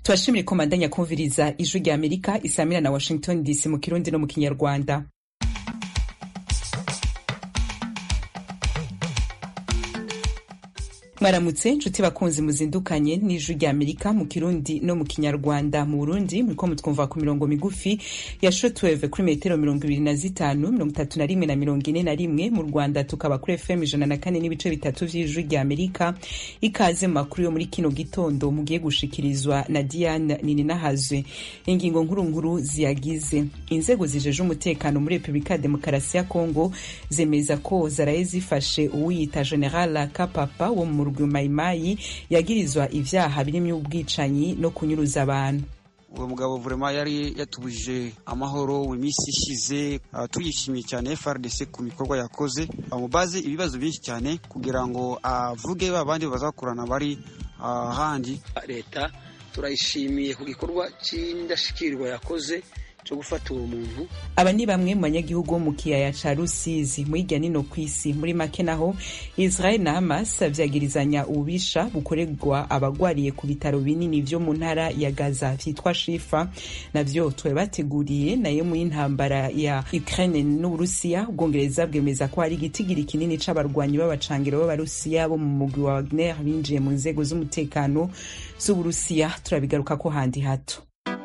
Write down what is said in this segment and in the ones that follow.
turashimire ko mandanya kumviriza ijwi rya amerika isamira na washington dc mu kirundi no mu kinyarwanda mwaramutse nshuti bakunzi muzindukanye n'ijwi rya amerika mu kirundi no mu kinyarwanda mu burundi muriko mutwumva ku mirongo migufi ya shortwave kuri metero mirongo ibiri na zitanu mirongo itatu na rimwe na mirongo ine na rimwe mu rwanda tukaba kuri fm ijana na kane n'ibice bitatu vy'ijwi rya amerika ikaze mu makuru yo muri kino gitondo mugiye gushikirizwa na diane nininahazwe ingingo nkuru nkuru ziyagize inzego zijeje umutekano muri repubulika ya demokarasi ya kongo zemeza ko zaraye zifashe uwiyita general kapapa wo mu Mayimayi yagirizwa ivyaha birimo ubwicanyi no kunyuruza abantu uwo mugabo vrema yari yatubujije amahoro mu minsi ishize uh, tuyishimiye cyane FRDC ku mikorwa yakoze bamubaze ibibazo byinshi cyane kugira ngo avuge uh, babandi bazakorana bari ahandi uh, leta turayishimiye ku gikorwa c'indashikirwa yakoze cyo gufata uwo muntu aba ni bamwe mu banyagihugu bo mu kiyaya ca rusizi mu hirya nino kw'isi muri make naho israel na hamas vyagirizanya ububisha bukorerwa abagwariye ku bitaro binini vyo mu ntara ya gaza vyitwa shifa navyo twari bateguriye nayo mu y'intambara ya ukraine n'uburusiya ubwongereza bwemeza ko hari igitigiri kinini c'abarwanyi b'abacangiro b'abarusiya bo mu mugwi wa wagner binjiye mu nzego z'umutekano z'uburusiya turabigaruka ko handi hato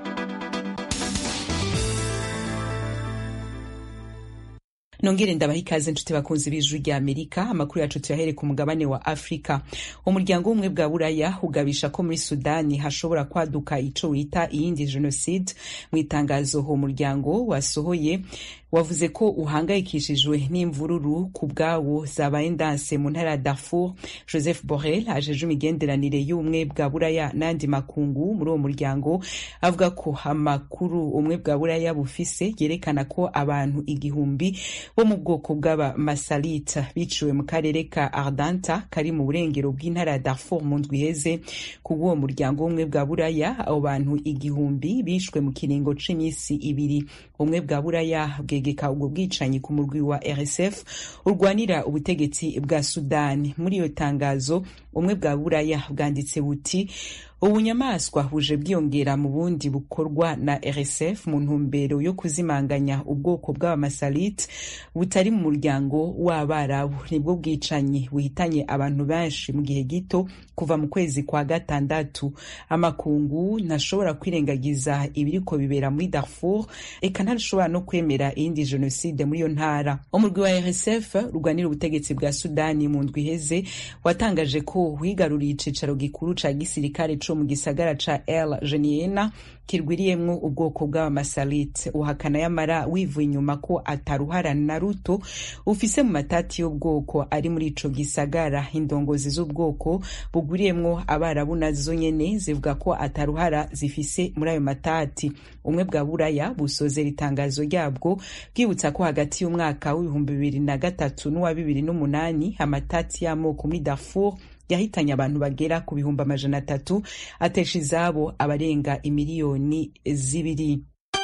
nongere ndabaha ikaze nshuti bakunzi b'ijwi rya amerika amakuru yacu tuyahere ku mugabane wa afurika umuryango w'ubumwe bwa buraya ugabisha ko muri sudani hashobora kwaduka ico wita iyindi jenoside mu itangazo uwo muryango wasohoye wavuze ko uhangayikishijwe n'imvururu ku bwawo zabaye ndanse mu ntara ya Darfur Joseph Borrell ajeje imigenderanire y'ubumwe bwa buraya n'andi makungu muri uwo muryango avuga ko amakuru ubumwe bwa buraya bufise yerekana ko abantu igihumbi bo mu bwoko bw'abamasalita biciwe mu karere ka Ardanta kari mu burengero bw'intara ya Darfur mu ndwi iheze ku bw'uwo muryango w'ubumwe bwa buraya abo bantu igihumbi bishwe mu kiringo c'imisi ibiri ubumwe bwa buraya bwegeka ubwo bwicanyi ku murwi wa RSF urwanira ubutegetsi bwa Sudani muri iyo tangazo ubumwe bwa buraya bwanditse buti ubunyamaswa buje bwiyongera mu bundi bukorwa na RSF mu ntumbero yo kuzimanganya ubwoko bw'abamasalit butari mu muryango w'abarabu nibwo bwicanyi buhitanye abantu benshi mu gihe gito kuva mu kwezi kwa gatandatu amakungu ntashobora kwirengagiza ibiriko bibera muri Darfur eka ntashobora no kwemera iyindi jenoside muri iyo ntara umurwi wa RSF urwanira ubutegetsi bwa Sudani mu ndwi iheze watangaje ko wigaruriye icicaro gikuru ca gisirikare co mu gisagara ca El Geneina kirwiriyemwo ubwoko bw'abamasalit uhakana yamara wivuye inyuma ko ataruhara na ruto ufise mu matati y'ubwoko ari muri ico gisagara indongozi z'ubwoko bugwiriyemwo abarabu nazo nyene zivuga ko ataruhara zifise muri ayo matati umwe bwa buraya busozera itangazo ryabwo bwibutsa ko hagati y'umwaka w'ibihumbi bibiri na gatatu n'uwa bibiri n'umunani amatati y'amoko muri Darfur yahitanye abantu bagera ku bihumbi amajana atatu atesha izabo abarenga imiliyoni zibiri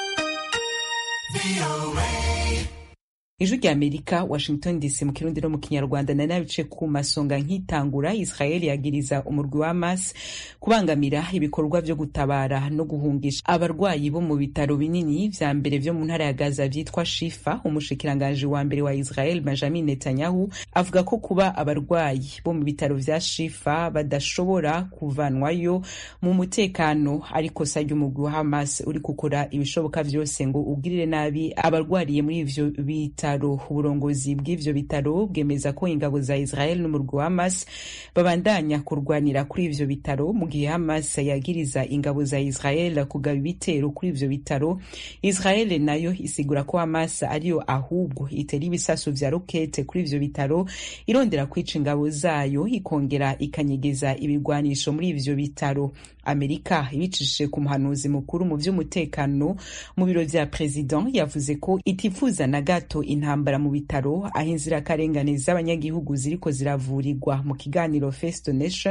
ijwi rya amerika washington dc mu kirundi no mu kinyarwanda na nabice ku masonga nk'itangura israel yagiriza umurwi wa hamas kubangamira ibikorwa vyo gutabara no guhungisha abarwayi bo mu bitaro binini vya mbere vyo mu ntara ya gaza vyitwa shifa umushikiranganji wa mbere wa israel benjamin netanyahu avuga ko kuba abarwayi bo mu bitaro vya shifa badashobora kuvanwayo mu mutekano ariko sa ry'umurwi wa hamas uri gukora ibishoboka vyose ngo ugirire nabi abarwariye muri ivyo bita bitaro uburongozi bw'ivyo bitaro bwemeza ko ingabo za Israel n'umurwi wa Hamas babandanya kurwanira kuri ivyo bitaro mu gihe Hamas yagiriza ingabo za Israel kugaba ibitero kuri ivyo bitaro Israel nayo isigura ko Hamas ariyo ahubwo itera ibisasu vya rokete kuri ivyo bitaro irondera kwica ingabo zayo ikongera ikanyegeza ibigwanisho muri ivyo bitaro Amerika ibicishije ku muhanuzi mukuru mu vy'umutekano mu biro vya president yavuze ko itifuza na gato intambara mu bitaro aho inzirakarengane z'abanyagihugu ziriko ziravurirwa mu kiganiro Face to Nation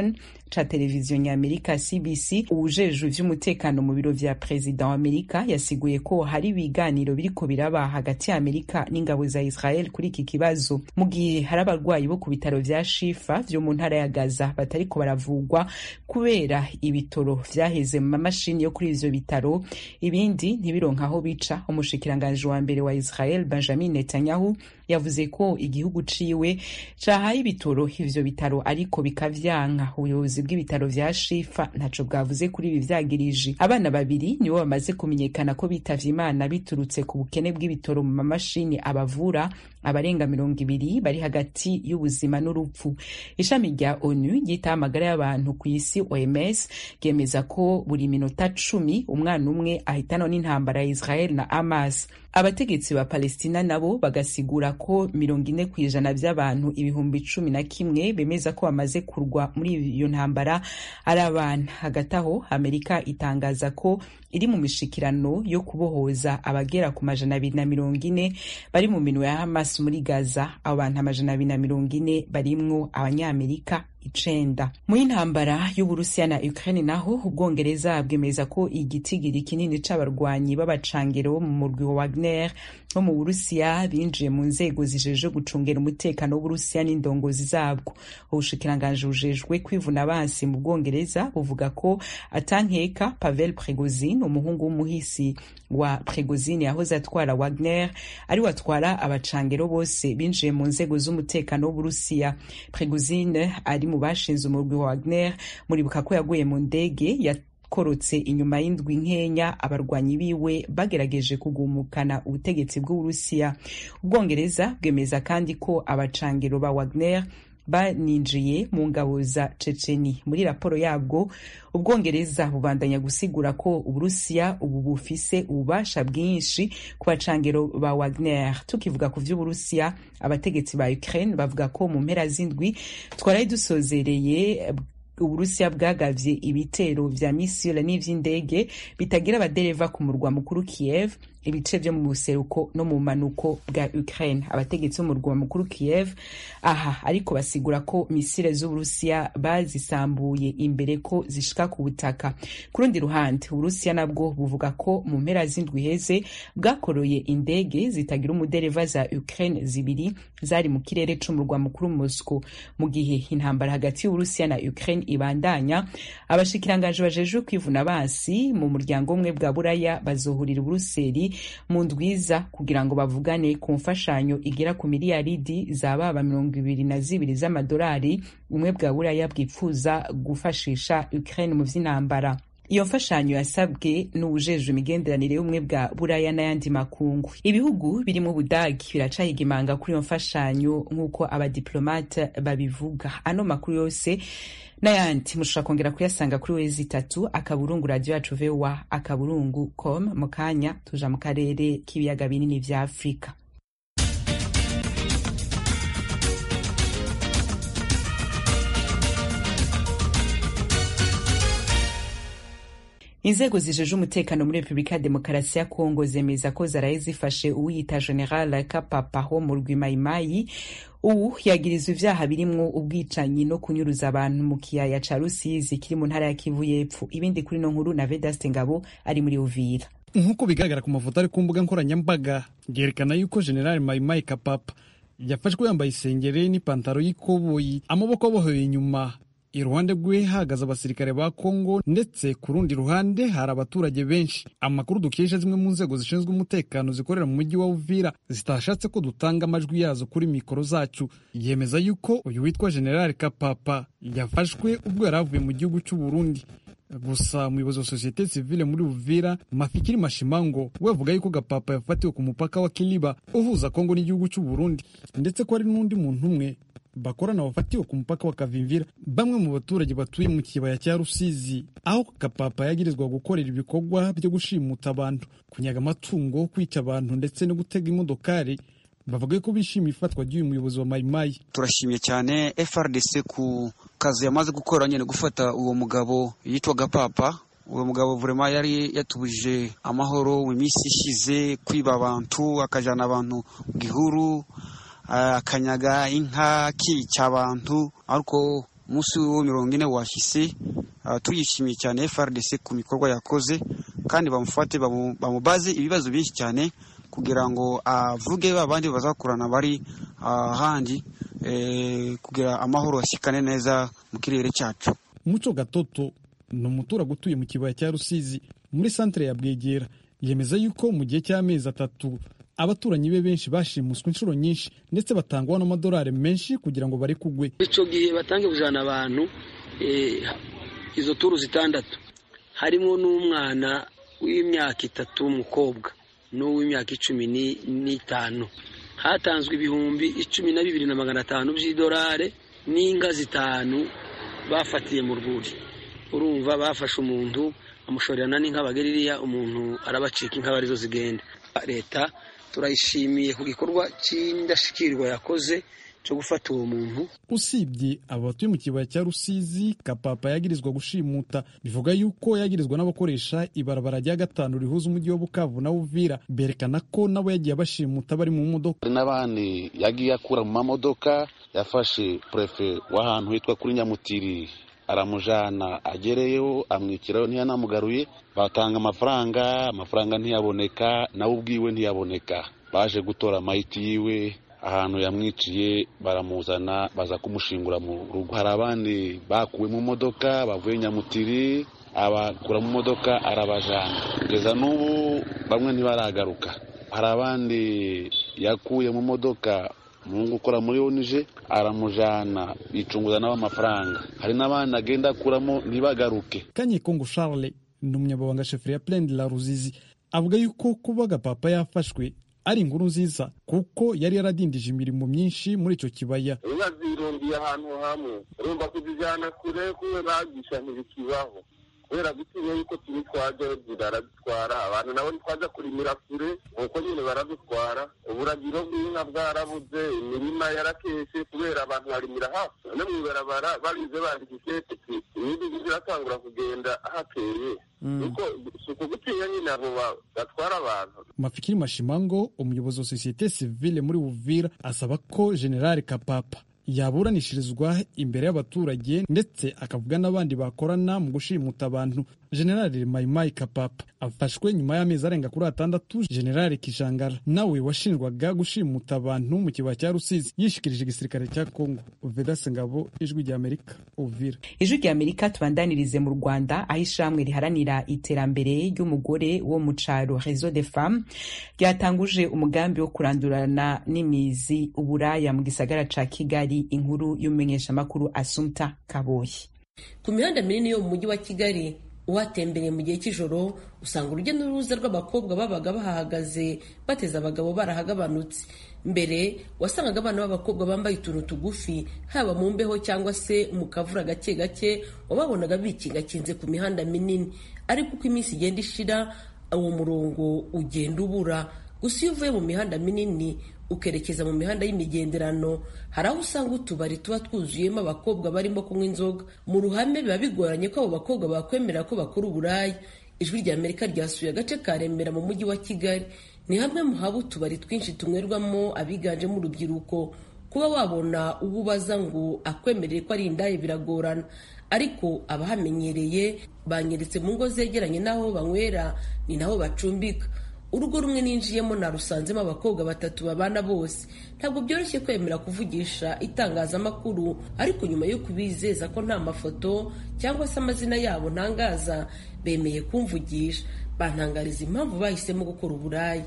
ca televiziyo nyamerika cbc uwujejwe ivy'umutekano mu biro vya perezida wa amerika yasiguye ko hari ibiganiro biriko biraba hagati ya amerika n'ingabo za israel kuri iki kibazo mu gihe hari abarwayi bo ku bitaro vya shifa vyo mu ntara ya gaza batariko baravugwa kubera ibitoro vyaheze mu mamashini yo kuri ivyo bitaro ibindi ntibironka aho bica umushikiranganji wa mbere wa israel benjamin netanyahu yavuze ko igihugu ciwe cahaye ibitoro ivyo bitaro ariko bikavyanka ubuyobozi bw'ibitaro vya shifa ntaco bwavuze kuri ibi vyagirije abana babiri nibo bamaze kumenyekana ko bitavye imana biturutse ku bukene bw'ibitoro mu mamashini abavura abarenga mirongo ibiri bari hagati y'ubuzima n'urupfu ishami rya onu ryitaho amagara y'abantu ku isi oms ryemeza ko buri minota cumi umwana umwe ahitanwa n'intambara ya israel na hamas abategetsi ba palestina nabo bagasigura ko mirongo ine ku ijana by'abantu ibihumbi cumi na kimwe bemeza ko bamaze kurwa muri iyo ntambara ari abana hagati aho amerika itangaza ko iri mu mishikirano yo kubohoza abagera ku majana abiri na mirongo ine bari mu minwe ya hamas muri gaza abo bantu amajana abiri na mirongo ine barimwo abanyamerika icenda muri intambara y'uburusiya na ukraine naho ubwongereza bwemeza ko igitigiri kinini c'abarwanyi b'abacangero bo mu murwi wa wagner bo mu burusiya binjiye mu nzego zijeje gucungera umutekano w'uburusiya n'indongozi zabwo ubushikiranganji bujejwe kwivuna abansi mu bwongereza buvuga ko atankeka pavel pregozin umuhungu w'umuhisi wa pregozin yahoze atwara wagner ari we atwara abacangero bose binjiye mu nzego z'umutekano w'uburusiya pregozin ari mu bashinze umurwi wa wagner muribuka ko yaguye mu ndege yakorotse inyuma y'indwi nkenya abarwanyi biwe bagerageje kugumukana ubutegetsi bw'uburusiya ubwongereza bwemeza kandi ko abacangiro ba wagner baninjiye mu ngabo za ceceni muri raporo yabwo ubwongereza bubandanya gusigura ko uburusiya ubu bufise ububasha bwinshi ku bacangiro ba wagner tukivuga ku vy'uburusiya abategetsi ba ukraine bavuga ko mu mpera z'indwi twaraye dusozereye uburusiya bwagavye ibitero vya misile n'ivy'indege bitagira abadereva ku murwa mukuru kiev ibice vyo mu buseruko no mu manuko bwa Ukraine abategetsi b'umurwa mukuru Kiev aha ariko basigura ko misile z'Uburusiya bazisambuye imbere ko zishika ku butaka ku rundi ruhande Uburusiya nabwo buvuga ko mu mpera z'indwi heze bwakoroye indege zitagira umudereva za Ukraine zibiri zari mu kirere c'umurwa mukuru Moscow mu gihe intambara hagati y'Uburusiya na Ukraine ibandanya abashikiranganje bajejwe kwivuna basi mu muryango umwe bwa Buraya bazohurira Buruseli mu ndwiza kugira ngo bavugane ku mfashanyo igera ku miliyaridi zababa mirongo ibiri na zibiri z'amadolari umwe bwa buraya bwipfuza gufashisha Ukraine mu vy'intambara iyo mfashanyo yasabwe n'uwujejwe imigenderanire y'ubumwe bwa buraya n'ayandi makungu ibihugu birimo ubudagi biracahiga imanga kuri iyo mfashanyo nk'uko abadiplomate babivuga ano makuru yose n'ayandi mushobora kongera kuyasanga kuri wezi itatu akaburungu radiyo yacu vowa akaburungu com mu kanya tuja mu karere k'ibiyaga binini vya afurika inzego zijeje umutekano muri repubulika ya demokarasi ya kongo zemeza ko zaraye zifashe uwiyita general kapapa wo mu rwimayimayi ubu yagirizwa ivyaha birimwo ubwicanyi no kunyuruza abantu mu kiyaya ca rusizi kiri mu ntara ya kivu y'epfo ibindi kuri no nkuru na vedaste ngabo ari muri uvira nk'uko bigaragara ku mafoto ari ku mbuga nkoranyambaga byerekana yuko general mayimayi kapapa yafashwe yambaye isengere n'ipantaro y'ikoboyi amaboko abohoye inyuma iruhande rwe hahagaze abasirikare ba kongo ndetse ku rundi ruhande hari abaturage benshi amakuru dukesha zimwe mu nzego zishinzwe umutekano zikorera mu mujyi wa uvira zitashatse ko dutanga amajwi yazo kuri mikoro zacu yemeza yuko uyu witwa general kapapa yafashwe ubwo yari avuye mu gihugu cy'u burundi gusa umuyobozi wa sosiyete sivile muri uvira mafikiri mashimango we avuga yuko gapapa yafatiwe ku mupaka wa kiliba uhuza kongo n'igihugu cy'u burundi ndetse ko hari n'undi muntu umwe bakorana bafatiwe ku mupaka wa Kavimvira bamwe mu baturage batuye mu kibaya cya Rusizi aho Kapapa yagirizwa gukorera ibikorwa byo gushimuta abantu kunyaga amatungo kwica abantu ndetse no gutega imodokari bavuga ko bishimiye ifatwa ry'uyu muyobozi wa Mayimayi turashimye cyane FRDC ku kazi yamaze gukora nyine gufata uwo mugabo yitwa Gapapa uwo mugabo vurema yari yatubujije amahoro mu minsi ishize kwiba abantu akajana abantu mu gihuru akanyaga inka akica abantu ariko umunsi wo mirongo ine washyize tuyishimiye cyane FRDC ku bikorwa yakoze kandi bamufate bamubaze ibibazo byinshi cyane kugira ngo avuge babandi bazakorana bari ahandi kugira amahoro ashyikane neza mu kirere cyacu muco gatoto ni umuturage utuye mu kibaya cya rusizi muri santere ya bwegera yemeza yuko mu gihe cy'amezi atatu abaturanyi be benshi bashimuswe inshuro nyinshi ndetse batangwa n'amadolari menshi kugira ngo bari kugwe icyo gihe batange kujana abantu izo turu zitandatu harimo n'umwana w'imyaka itatu w'umukobwa n'uw'imyaka icumi n'itanu hatanzwe ibihumbi icumi na bibiri na magana atanu by'idolari n'inga zitanu bafatiye mu rwuri urumva bafashe umuntu bamushorerana n'inka bageririya umuntu arabacika inka arizo zigenda leta turayishimiye ku gikorwa cy'indashyikirwa yakoze cyo gufata uwo muntu usibye aba batuye mu kibaya cya rusizi kapapa yagirizwa gushimuta bivuga yuko yagirizwa n'abakoresha ibarabara rya gatanu rihuza umujyi wa bukavu na uvira berekana ko nabo yagiye abashimuta bari mu modoka hari n'abandi yagiye akura mu mamodoka yafashe purefe w'ahantu hitwa kuri nyamutiri aramujana agereyeho amwikiraho ntiyanamugaruye batanga amafaranga amafaranga ntiyaboneka nawe ubwiwe ntiyaboneka baje gutora amayiti yiwe ahantu yamwiciye baramuzana baza kumushingura mu rugo hari abandi bakuwe mu modoka bavuye nyamutiri abakura mu modoka arabajana kugeza n'ubu bamwe ntibaragaruka hari abandi yakuye mu modoka umuhungu ukora muri onije aramujana bicunguza nabo amafaranga hari n'abandi agenda akuramo ntibagaruke kanyekongo charles ni umunyamabanga sheferi ya plende la ruzizi avuga yuko kuba agapapa yafashwe ari inkuru nziza kuko yari yaradindije imirimo myinshi muri icyo kibaya inka zirundiye ahantu hamwe urumva kuzijyana kure kubera bagisha ntibikibaho kubera gutinya yuko turi twajyayo baradutwara abantu nabo ntitwajya kurimira kure nuko nyine baradutwara uburagiro bw'inka bwarabuze imirima yarakeshe kubera abantu barimira hafi no mu ibarabara barize bandika ikete ibindi biratangura kugenda hakeye kuko si ukugutinya nyine abo batwara abantu mafikiri mashimango umuyobozi wa sosiyete sivile muri uvira asaba ko generali kapapa yaburanishirizwa imbere y'abaturage ndetse akavuga n'abandi bakorana mu gushimuta abantu generali mayimayi kapapa afashwe nyuma y'amezi arenga kuri atandatu generali kijangara nawe washinjwaga gushimuta abantu mu kibaya cya rusizi yishikirije igisirikare cya kongo vedase ngabo ijwi rya amerika uvira ijwi rya amerika tubandanirize mu rwanda aho ishamwe riharanira iterambere ry'umugore wo mu caro rezo de femme ryatanguje umugambi wo kurandurana n'imizi uburaya mu gisagara ca kigali inkuru y'umumenyeshamakuru asumta kaboyi ku mihanda minini yo mu mujyi wa kigali uhatembereye mu gihe cy'ijoro usanga urujya n'uruza rw'abakobwa babaga bahahagaze bateze abagabo barahagabanutse mbere wasangaga abana b'abakobwa bambaye utuntu tugufi haba mu mbeho cyangwa se mu kavura gake gake wababonaga bikingakinze ku mihanda minini ariko uko iminsi igenda ishira uwo murongo ugenda ubura gusa iyo uvuye mu mihanda minini ukerekeza mu mihanda y'imigenderano hari aho usanga utubari tuba twuzuyemo abakobwa barimo kunywa inzoga mu ruhame biba bigoranye ko abo bakobwa bakwemera ko bakora uburaya ijwi rya amerika ryasuye agace ka remera mu mujyi wa kigali ni hamwe mu haba utubari twinshi tunywerwamo abiganjemo urubyiruko kuba wabona uwo ubaza ngo akwemerere ko ari indaya biragorana ariko abahamenyereye banyeretse mu ngo zegeranye n'aho banywera ni naho bacumbika urugo rumwe ninjiyemo narusanzemo abakobwa batatu babana bose ntabwo byoroshye kwemera kuvugisha itangazamakuru ariko nyuma yo kubizeza ko nta mafoto cyangwa se amazina yabo ntangaza bemeye kumvugisha bantangariza impamvu bahisemo gukora uburaya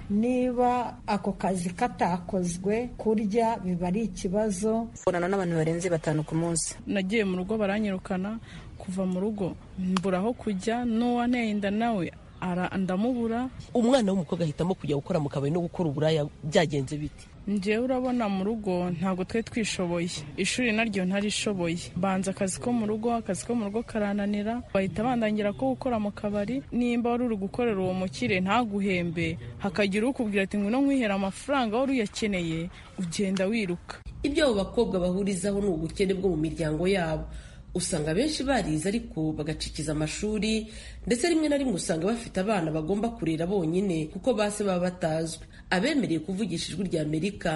niba ako kazi katakozwe kurya biba ari ikibazo mbonana n'abantu barenze batanu ku munsi nagiye mu rugo baranyirukana kuva mu rugo mbura aho kujya n'uwanteye inda nawe ndamubura umwana w'umukobwa ahitamo kujya gukora mu kabari no gukora uburaya byagenze biti njyewe urabona mu rugo ntabwo twe twishoboye ishuri naryo ntarishoboye banza akazi ko mu rugo akazi ko mu rugo karananira bahita bandangira ko gukora mu kabari nimba wari uri gukorera uwo mukire ntaguhembe hakagira ukubwira ati ngwino nkwihere amafaranga wari uyakeneye ugenda wiruka ibyo abo bakobwa bahurizaho ni ubukene bwo mu miryango yabo usanga benshi barize ariko bagacikiza amashuri ndetse rimwe na rimwe usanga bafite abana bagomba kurera bonyine kuko base baba batazwi abemereye kuvugisha ijwi rya amerika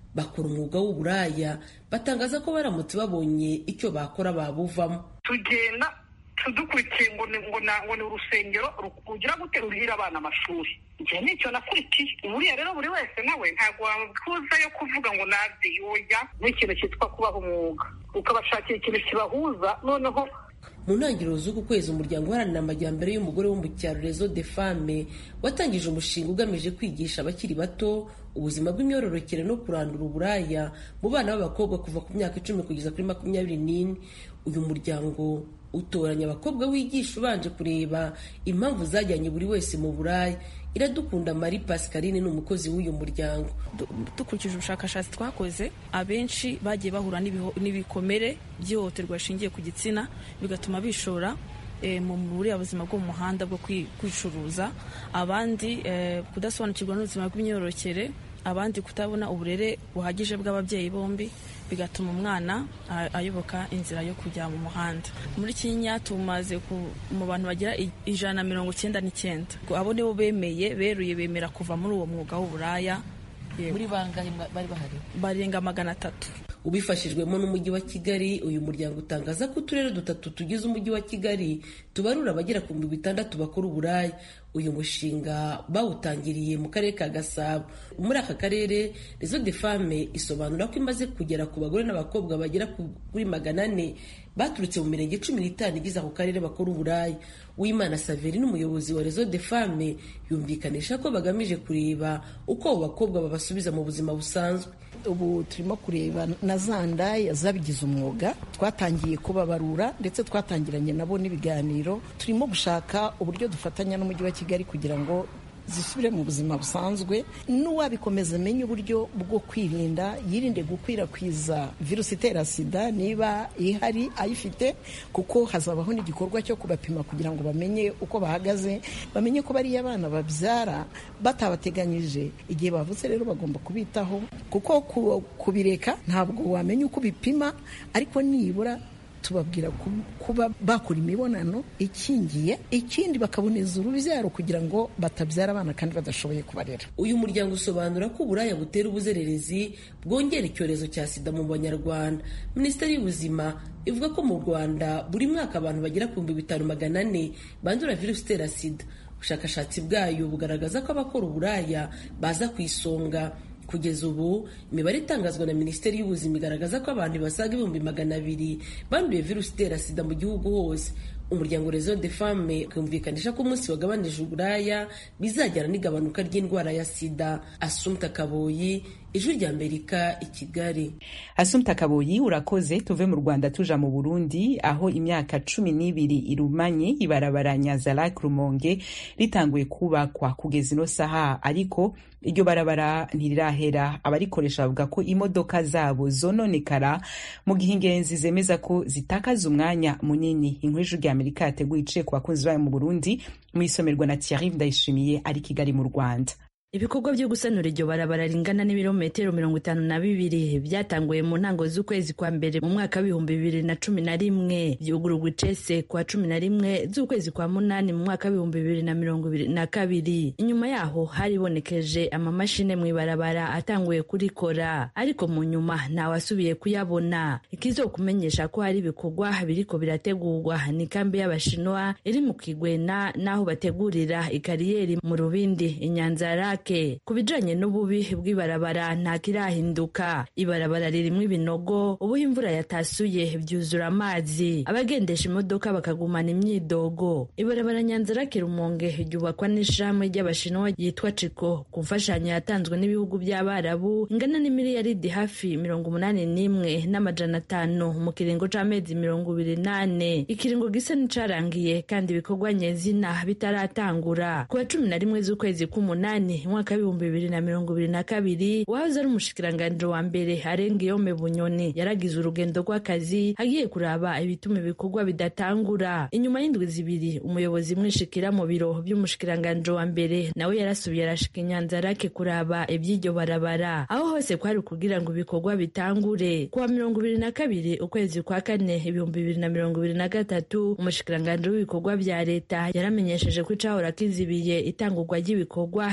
bakora umwuga w'uburaya batangaza ko baramutse babonye icyo bakora babuvamo tugenda tudukurikiye ngo ni ngo na- ngo ni urusengero ru- rugira gute ruhira abana amashuri igihe nicyo nakurikiye buriya rero buri wese nawe ntabwo wakuza yo kuvuga ngo nabye yoya n'ikintu cyitwa kubaha umwuga ukabashakira ikintu kibahuza noneho mu ntangiriro z'uku kwezi umuryango uharanira amajyambere y'umugore wo mu cyaro rezo de fame watangije umushinga ugamije kwigisha abakiri bato ubuzima bw'imyororokere no kurandura uburaya mu bana b'abakobwa kuva ku myaka icumi kugeza kuri makumyabiri n'ine uyu muryango utoranya abakobwa wigisha ubanje kureba impamvu zajyanye buri wese mu buraya iradukunda marie pascaline ni umukozi w'uyu muryango Du- dukurikije ubushakashatsi twakoze abenshi bagiye bahura n'ibiho- n'ibikomere by'ihohoterwa rishingiye ku gitsina bigatuma bishora eh, mu buriya buzima bwo mu muhanda bwo kwi- kwicuruza abandi eh, kudasobanukirwa n'ubuzima bw'imyororokere abandi kutabona uburere buhagije bw'ababyeyi bombi bigatuma umwana a- ayoboka inzira yo kujya mu muhanda muri kenya tumaze ku- mu bantu bagira i- ijana na mirongo icyenda n'icyenda abo nibo bemeye beruye bemera kuva muri uwo mwuga w'uburaya Yego. muri bangahe bari bahari barenga magana atatu ubifashijwemo n'umujyi wa kigali uyu muryango utangaza ko uturere dutatu tugize umujyi wa kigali tubarura abagera ku bihumbi bitandatu bakora uburaya uyu mushinga bawutangiriye mu karere ka gasabo muri aka karere rezo de fame isobanura ko imaze kugera ku bagore n'abakobwa bagera ku- kuri magana ane baturutse mu mirenge cumi n'itanu igize ako karere bakora uburaya uwimana saveri n'umuyobozi wa rezo de fame yumvikanisha ko bagamije kureba uko abo bakobwa babasubiza mu buzima busanzwe ubu turimo kureba na za ndaya zabigize umwuga twatangiye kubabarura ndetse twatangiranye nabo n'ibiganiro turimo gushaka uburyo dufatanya n'umujyi wa kigali kugira ngo zisubire mu buzima busanzwe n'uwabikomeza amenye uburyo bwo kwirinda yirinde gukwirakwiza virusi itera sida niba ihari ayifite kuko hazabaho n'igikorwa cyo kubapima kugira ngo bamenye uko bahagaze bamenye ko bariya abana babyara batabateganyije igihe bavutse rero bagomba kubitaho kuko ku- kubireka ntabwo wamenya uko ubipima ariko nibura tubabwira ku- kuba bakora imibonano ikingiye ikindi bakaboneza urubyaro kugira ngo batabyara abana kandi badashoboye kubarera uyu muryango usobanura ko uburaya butera ubuzererezi bwongera icyorezo cya sida mu banyarwanda minisiteri y'ubuzima ivuga ko mu rwanda buri mwaka abantu bagera ku bihumbi bitanu magana ane bandura virusi itera sida ubushakashatsi bwayo bugaragaza ko abakora uburaya baza ku isonga kugeza ubu imibare itangazwa na minisiteri y'ubuzima igaragaza ko abantu basaga ibihumbi magana abiri banduye virusi itera sida mu gihugu hose umuryango rezo de femme ukumvikanisha ko umunsi wagabanije uburaya bizajyana n'igabanuka ry'indwara ya sida asumta kaboyi ijwi rya amerika i kigali asumta kaboyi urakoze tuve mu rwanda tuja mu burundi aho imyaka cumi n'ibiri irumanye ibarabara nyanza-lac rumonge ritanguye kubakwa kugeza ino saha ariko iryo barabara ntirirahera abarikoresha bavuga ko imodoka zabo zononekara mu gihe ingenzi zemeza ko zitakaza umwanya munini inkuru y'ijwi rya amerika yateguye iciye ku bakunzi bayo mu burundi mu isomerwa na thierry ndayishimiye ari kigali mu rwanda ibikorwa byo gusanura iryo barabara ringana n'ibirometero mirongo itanu na bibiri byatanguye mu ntango z'ukwezi kwa mbere mu mwaka w'ibihumbi bibiri na cumi na rimwe byugururwa icese kwa cumi na rimwe z'ukwezi kwa munani mu mwaka w'ibihumbi bibiri na mirongo ibiri na kabiri inyuma yaho haribonekeje amamashini mu ibarabara atanguye kurikora ariko mu nyuma ntawasubiye kuyabona ikizokumenyesha ko hari ibikorwa biriko birategurwa ni kambi y'abashinwa iri mu kigwena n'aho bategurira ikariyeri mu rubindi inyanza rake ku bijanye n'ububi bw'ibarabara nta kirahinduka ibarabara ririmwo ibinogo ubuho imvura yatasuye byuzura amazi abagendesha imodoka bakagumana imyidogo ibarabara nyanza rake rumonge ryubakwa n'ishirahamwe ry'abashinwa yitwa ciko ku mfashanyo yatanzwe n'ibihugu by'abarabu ingana n'imiliyaridi hafi mirongo umunani n'imwe n'amajana atanu mu kiringo c'amezi mirongo ibiri nane ikiringo gisa n'icarangiye kandi ibikorwa nyezina bitaratangura ku wa cumi na rimwe z'ukwezi k'umunani umwaka w'ibihumbi bibiri na mirongo ibiri na kabiri wahoze ari umushikiranganji wa mbere arenga iyome bunyoni yaragize urugendo rw'akazi agiye kuraba ibituma ibikorwa bidatangura inyuma y'indwi zibiri umuyobozi mwishikira mu biro by'umushikiranganji wa mbere nawe yarasubiye arashika inyanza rake kuraba iby'iryo barabara aho hose kwari kugira ngo ibikorwa bitangure kuwa mirongo ibiri na kabiri ukwezi kwa kane ibihumbi bibiri na mirongo ibiri na gatatu umushikiranganji w'ibikorwa bya leta yaramenyesheje ko icahora kizibiye itangurwa ry'ibikorwa cavuye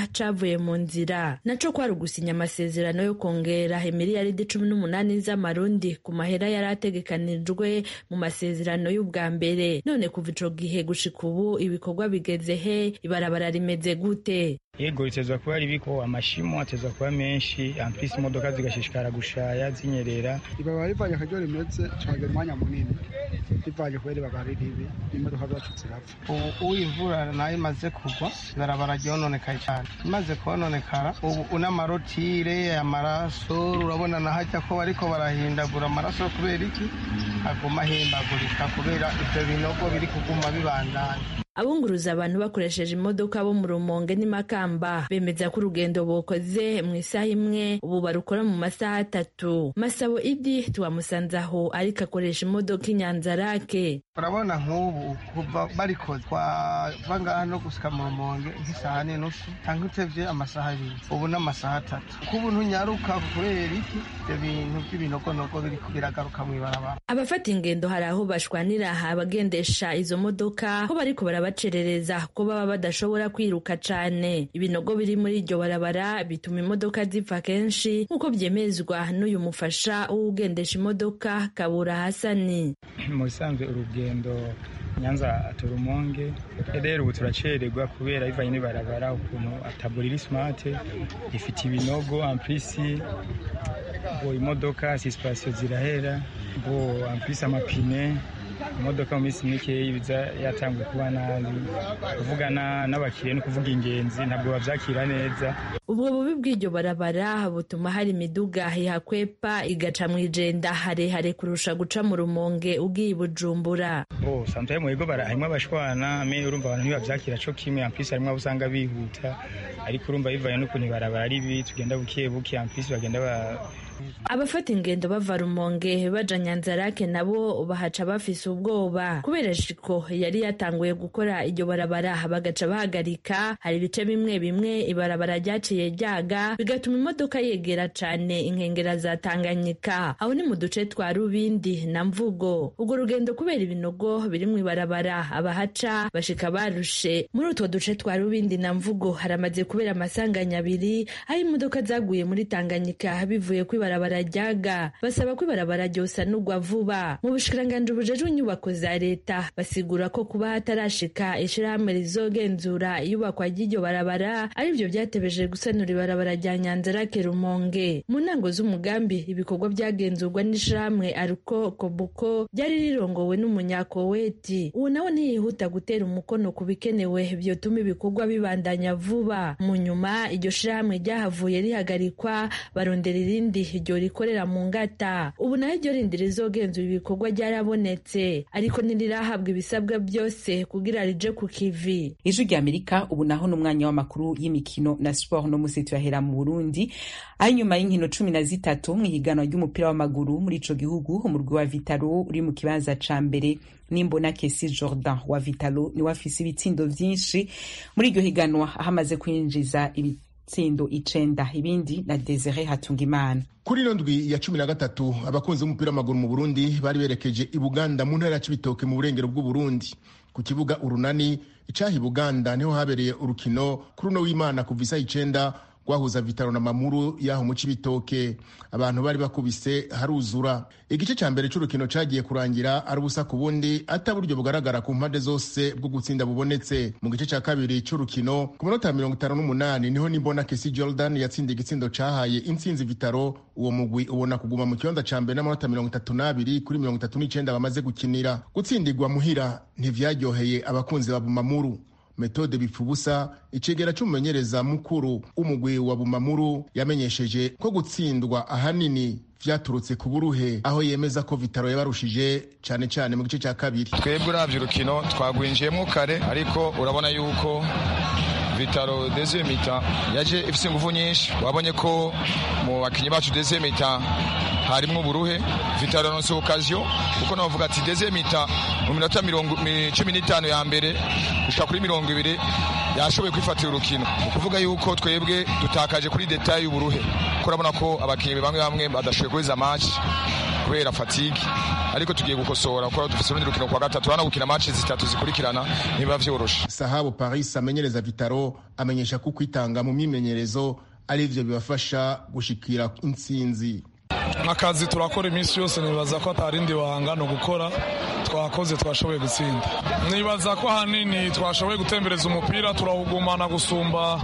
cavuye mu nzira naco kwari ugusinya amasezerano yo kongera imiliyaridi cumi n'umunani z'amarundi ku mahera yari ategekanijwe mu masezerano y'ubwa mbere none kuva ico gihe gushika ubu ibikorwa bigeze he ibarabara rimeze gute yego ritezwa kuba ribiko amashimo atezwa kuba menshi ampisi imodoka zigashishikara gushaya zinyerera ibaba rivanye akaryo rimeze caga umwanya munini rivanye kubera ibaba riribi imodoka zacu zirapfa ubu imvura nayo imaze kugwa ibarabara ryononekaye cyane imaze kononekara ubu n'amarotire amaraso urabona nahajya ko bariko barahindagura amaraso kubera iki aguma ahindagurika kubera ivyo binogo biri kuguma bibandanya abunguruza abantu bakoresheje imodoka bo mu rumonge n'imakamba bemeza ko urugendo bokoze mu isaha imwe ubu barukora mu masaha atatu masabo idi tuwamusanze aho ariko akoresha imodoka inyanzarake urabona nk'ubu kuva barikoze twava ngaha no gusika mu rumonge nk'isaha n'inusu cyangwa utevye amasaha abiri ubu n'amasaha atatu kubu ntunyaruka kubera iki ivyo bintu by'ibinogonogo biriko biragaruka mw'ibarabara abafata ingendo hari aho bashwanira abagendesha izo modoka ko bariko baraba bacerereza ko baba badashobora kwiruka cane ibinogo biri muri iryo barabara bituma imodoka zipfa kenshi nk'uko byemezwa n'uyu mufasha w'ugendesha imodoka kabura hasani mu bisanzwe urugendo nyanza turumonge rero ubu turacererwa kubera bivanye n'ibarabara ukuntu ataburiri smart ifite ibinogo amplisi bo imodoka sisipasiyo zirahera bo amplisi amapine imodoka mu minsi mike ibiza yatanguye kuba nabi kuvugana n'abakiriya no kuvuga ingenzi ntabwo babyakira neza ubwo bubi bw'iryo barabara butuma hari imiduga ihakwepa igaca mu ijenda harehare kurusha guca mu rumonge ugiye bujumbura oh sometimes mu bigo harimo abashwana me urumva abantu ntibabyakira co kimwe ampisi harimo abo usanga bihuta ariko urumva bivanye n'ukuntu ibarabara ari bi tugenda buke buke ampisi bagenda ba abafata ingendo bava rumonge baja nyanzarake nabo bahaca bafise ubwoba kubera shiko yari yatanguye gukora iryo barabara bagaca bahagarika hari ibice bimwe bimwe ibarabara ryaciye ryaga bigatuma imodoka yegera cane inkengera za tanganyika aho ni mu duce twa rubindi na mvugo urwo rugendo kubera ibinogo biri mu ibarabara abahaca bashika barushe muri utwo duce twa rubindi na mvugo haramaze kubera amasanganya abiri aho imodoka zaguye muri tanganyika bivuye ku ibarabara ryaga basaba ko ibarabara ryosanurwa vuba mu bushikiranganji bujejwe inyubako za leta basigura ko kuba hatarashika ishirahamwe rizogenzura iyubakwa ry'iryo barabara arivyo vyatebeje gusanura ibarabara rya nyanzarake rumonge mu ntango z'umugambi ibikorwa byagenzurwa n'ishirahamwe aruko kobuko ryari rirongowe n'umunyakoweti ubu nawe ntiyihuta gutera umukono ku bikenewe vyotuma ibikorwa bibandanya vuba mu nyuma iryo shirahamwe ryahavuye rihagarikwa barondera irindi iryo rikorera mu ngata ubu nayo iryo rindi rizogenzura ibikorwa ryarabonetse ariko ntirirahabwa ibisabwa byose kugira rije ku kivi ijwi rya amerika ubu naho ni umwanya w'amakuru y'imikino na siporo no musi tuyahera mu burundi aho inyuma y'inkino cumi na zitatu mu ihiganwa ry'umupira w'amaguru muri ico gihugu umurwi wa vitalo uri mu kibanza ca mbere nimbona kesi jordan wa vitalo niwe afise ibitsindo vyinshi muri iryo higanwa aho amaze kwinjiza ibitsindo icenda ibindi na desire hatungimana kuri ino ndwi ya cumi na gatatu abakunzi b'umupira w'amaguru mu burundi bari berekeje i buganda mu ntara ya cibitoke mu burengero bw'uburundi ku kibuga urunani icaha i buganda niho habereye urukino kuri uno w'imana kuva isaha icenda rwahuza vitaro na mamuru yaho mu cibitoke abantu bari bakubise haruzura igice ca mbere c'urukino cagiye kurangira ari ubusa ku bundi ata buryo bugaragara ku mpande zose bwo gutsinda bubonetse mu gice ca kabiri c'urukino ku minota mirongo itanu n'umunani niho nimbona kesi jordan yatsindiye igitsindo cahaye intsinzi vitaro uwo mugwi ubona kuguma mu kibanza ca mbere n'amanota mirongo itatu n'abiri kuri mirongo itatu n'icenda bamaze gukinira gutsindirwa muhira ntivyaryoheye abakunzi ba bumamuru metode bipfubusa icegera c'umumenyereza mukuru w'umugwi wa bumamuru yamenyesheje ko gutsindwa ahanini vyaturutse ku buruhe aho yemeza ko vitaro yabarushije cane cane mu gice ca kabiri twebwe uravye urukino twagwinjiyemwo kare ariko urabona yuko vitaro deuxième mita yaje ifise inguvu nyinshi wabonye ko mu bakinyi bacu deuxième mita harimwo uburuhe vitaro yaronse okaziyo kuko navuga ati deuxième mita mu minota cumi n'itanu ya mbere gushika kuri mirongo ibiri yashoboye kwifatira urukino ni ukuvuga yuko twebwe dutakaje kuri detaye y'uburuhe kuko urabona ko abakinnyi bamwe bamwe badashoboye kubiza match kubera fatigue ariko tugiye gukosora kuko dufite urundi rukino kwa gatatu hano gukina match zitatu zikurikirana niba vyoroshe sahabu paris amenyereza vitaro amenyesha ko kwitanga mu myimenyerezo ari ivyo bibafasha gushikira intsinzi akazi turakora iminsi yose nibaza ko atarindi wahangana gukora twakoze twashoboye gutsinda nibaza ko ahanini twashoboye gutembereza umupira turawugumana gusumba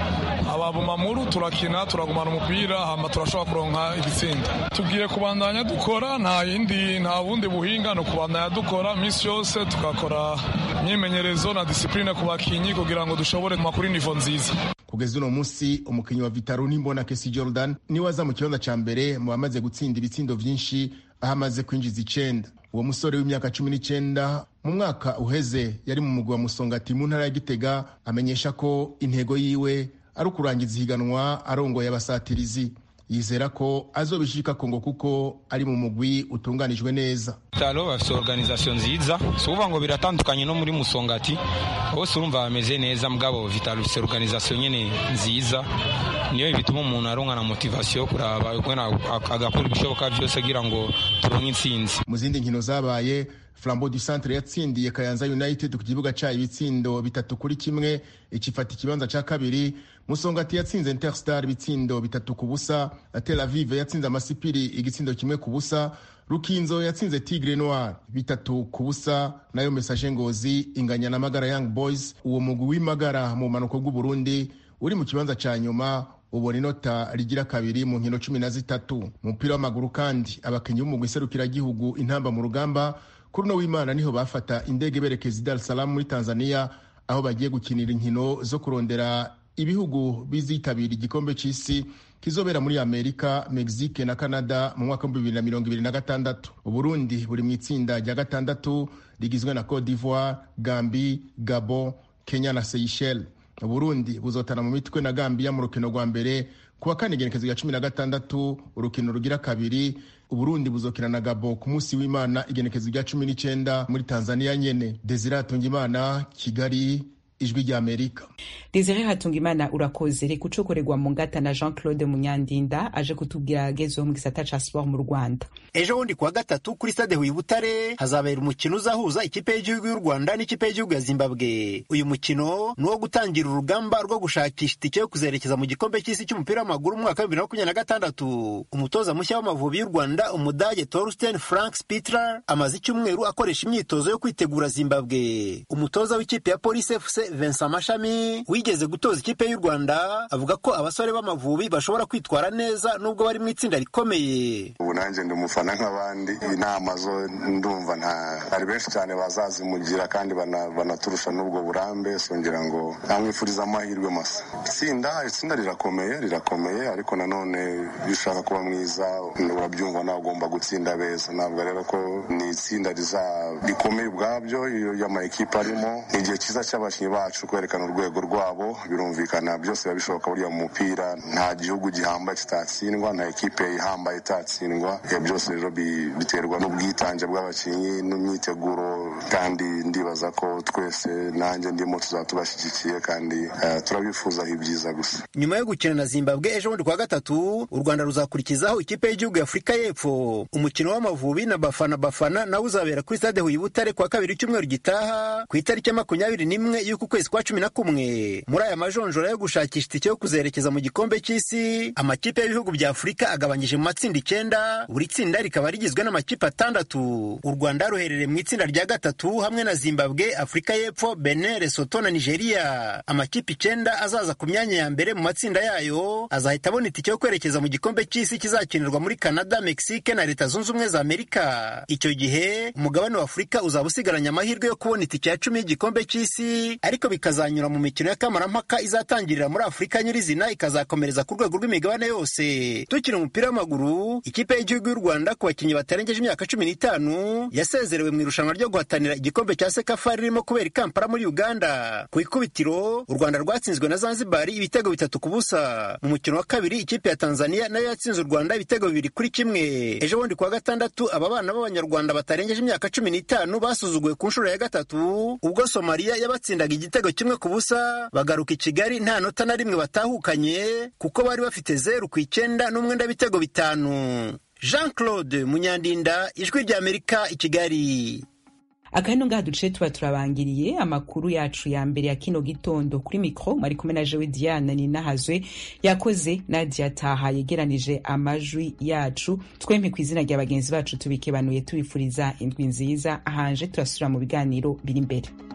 ababumamuru turakina turagumana umupira hama turashobora kuronka igitsinda tugiye kubandanya dukora nta yindi nta bundi buhinga ni ukubandanya dukora iminsi yose tugakora imyimenyerezo na disipurine ku bakinyi kugira ngo dushobore kuri nivo nziza kugeza uno munsi umukinnyi wa vitaro n'imbona kesi jordan niwe aza mu kibanza ca mbere mu bamaze gutsinda ibitsindo vyinshi aho amaze kwinjiza icenda uwo musore w'imyaka cumi n'icenda mu mwaka uheze yari mu mugwi wa musongati mu ntara ya gitega amenyesha ko intego yiwe ari ukurangiza ihiganwa arongoye abasatirizi yizera ko azobishika kongo kuko ari mu mugwi utunganijwe neza vitalo bafite organization nziza si ukuvuga ngo biratandukanye no muri musongati bose urumva bameze neza mugabo vitalo bifite organization nyene nziza niyo bituma umuntu aronka na motivation yo kuraba agakora ibishoboka vyose kugira ngo turonke intsinzi mu zindi nkino zabaye flambo du centre yatsindiye kayanza united ku kibuga cayo ibitsindo bitatu kuri kimwe ikifata ikibanza ca kabiri musongati yatsinze interstar ibitsindo bitatu ku busa tel aviv yatsinze amasipiri igitsindo kimwe ku busa rukinzo yatsinze tigre noir bitatu ku busa nayo message ngozi inganya na magara young boys uwo mugwi w'imagara mu bumanuko bw'uburundi uri mu kibanza ca nyuma ubona inota rigira kabiri mu nkino cumi na zitatu mu mupira w'amaguru kandi abakinnyi b'umugwi iserukiragihugu intamba mu rugamba kuri uno w'imana niho bafata indege berekeza i dar salamu muri tanzania aho bagiye gukinira inkino zo kurondera ibihugu bizitabira igikombe c'isi kizobera muri amerika mexique na canada mu mwaka w'ibihumbi bibiri na mirongo ibiri na gatandatu uburundi buri mu itsinda rya gatandatu rigizwe na cote d'ivoire gambi gabon kenya na seychelles uburundi buzotana mu mitwe na gambia mu rukino rwa mbere kuwa kane igenekezo rya cumi na gatandatu urukino rugira kabiri uburundi buzokina na gabo ku munsi w'imana igenekezo rya cumi n'icenda muri tanzania nyene desire hatungimana kigali ijwi rya amerika desire hatungimana urakoze reka ucokorerwa mu ngata na jean claude munyandinda aje kutubwira agezeho mu gisata ca sport mu rwanda ejo bundi kuwa gatatu kuri stade huye butare hazabera umukino uzahuza ikipe y'igihugu y'u rwanda n'ikipe y'igihugu ya zimbabwe uyu mukino ni uwo gutangira urugamba rwo gushakisha itike yo kuzerekeza mu gikombe cy'isi cy'umupira w'amaguru mu mwaka wa bibiri na makumyabiri na gatandatu umutoza mushya w'amavubi y'u rwanda umudage torsten frank spitler amaze icyumweru akoresha imyitozo yo kwitegura zimbabwe umutoza w'ikipe ya polisi fc vincent mashami wigeze gutoza ikipe y'u rwanda avuga ko abasore b'amavubi bashobora kwitwara neza nubwo bari mu itsinda rikomeye ubu nanjye ndi umufana nk'abandi inama zo ndumva nta hari benshi cyane bazazimugira kandi banaturusha n'ubwo burambe songera ngo namwifuriza amahirwe masa itsinda itsinda rirakomeye rirakomeye ariko nanone iyo ushaka kuba mwiza urabyumva nawe ugomba gutsinda beza ntabwo rero ko ni itsinda rikomeye ubwabyo iyo amakipe arimo ni igihe cyiza cy'abakinnyi bacu kwerekana urwego rwabo birumvikana byose biba bishoboka buriya mu mupira nta gihugu gihambaye kitatsindwa nta ekipe ihambaye itatsindwa ibyo byose rero biterwa n'ubwitange bw'abakinnyi n'imyiteguro kandi ndibaza ko twese nanjye ndimo tuzaba tubashyigikiye kandi turabifuzaho ibyiza gusa nyuma yo gukina na zimbabwe ejo bundi kuwa gatatu u rwanda ruzakurikizaho ikipe y'igihugu ya afurika y'epfo umukino w'amavubi na bafana bafana nawe uzabera kuri stade huye butare kuwa kabiri icyumweru gitaha ku itariki ya makumyabiri n'imwe y'uku kwezi kwa cumi na kumwe muri aya majonjora yo gushakisha itike yo kuzerekeza mu gikombe cy'isi amakipe y'ibihugu bya afurika agabanyije mu matsinda icyenda buri tsinda rikaba rigizwe n'amakipe atandatu u rwanda ruherereye mu itsinda rya gatatu hamwe na zimbabwe afurika y'epfo benin lesoto na nigeria amakipe icyenda azaza ku myanya ya mbere mu matsinda yayo azahita abona itike yo kwerekeza mu gikombe cy'isi kizakinirwa muri canada mexique na leta zunze ubumwe za amerika icyo gihe umugabane wa afurika uzaba usigaranye amahirwe yo kubona itike ya cumi y'igikombe cy'isi ariko bikazanyura mu mikino y'akamarammpaka izatangirira muri afurika nyirizina ikazakomereza ku rwego rw'imigabane yose tukiri umupira w'amaguru ikipe y'igihugu y'u rwanda ku bakinnyi batarengeje imyaka cumi n'itanu yasezerewe mu irushanwa ryo guhatanira igikombe cya sekafa ririmo kubera i kampala muri uganda ku ikubitiro u rwanda rwatsinzwe na zanzibari ibitego bitatu ku busa mu mukino wa kabiri ikipe ya tanzania nayo yatsinze u rwanda ibitego bibiri kuri kimwe ejo bundi kuwa gatandatu aba bana b'abanyarwanda batarengeje imyaka cumi n'itanu basuzuguwe ku nshuro ya gatatu ubwo somaliya yabatsindaga igitego kimwe ku busa bagaruka i kigali nta nota na rimwe batahukanye kuko bari bafite zeru ku icyenda n'umwenda w'ibitego bitanu jean claude munyandinda ijwi ry'amerika i kigali akahino ngaha duce tuba turabangiriye amakuru yacu ya mbere ya kino gitondo kuri mikro mwari kumwe na jewe diana ninahazwe yakoze nadia taha yegeranije amajwi yacu twempe ku izina rya bagenzi bacu tubikebanuye tubifuriza indwi nziza ahanje turasubira mu biganiro biri imbere